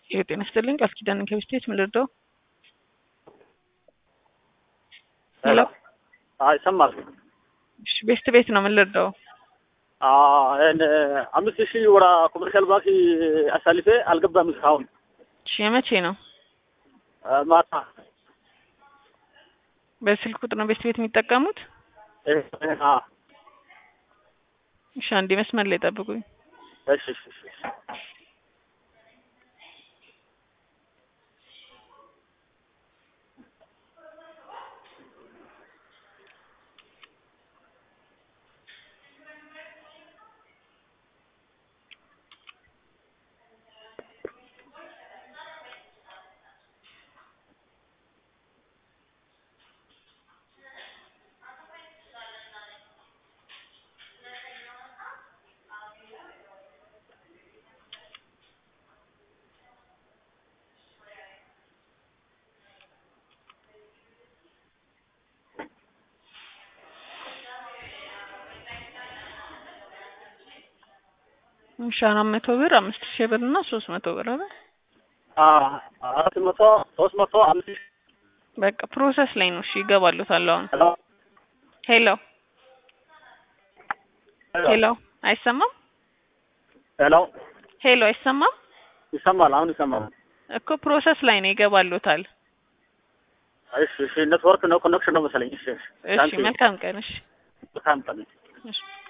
የጤና ይስጥልኝ ቃል ኪዳን ከብስቴት ምን ልርዳው? ሄሎ ይሰማል። እሺ ቤስት ቤት ነው ምን ልርዳው? አምስት ሺህ ወደ ኮመርሻል ባንክ አሳልፌ አልገባም እስካሁን። እሺ የመቼ ነው? ማታ በስልክ ቁጥር ነው ቤስት ቤት የሚጠቀሙት? እሺ አንዴ መስመር ላይ ጠብቁኝ። እሺ እሺ እሺ እሺ አራት መቶ ብር አምስት ሺህ ብር እና ሶስት መቶ ብር አይደል? አራት መቶ ሶስት መቶ አምስት ሺህ በቃ ፕሮሰስ ላይ ነው። እሺ ይገባሉታል አሁን። ሄሎ ሄሎ ሄሎ አይሰማም? ሄሎ ሄሎ አይሰማም? ይሰማል። አሁን ይሰማል። እኮ ፕሮሰስ ላይ ነው ይገባሉታል። እሺ እሺ ኔትወርክ ነው ኮኔክሽን ነው መሰለኝ። እሺ እሺ መልካም ቀን። እሺ መልካም ቀን። እሺ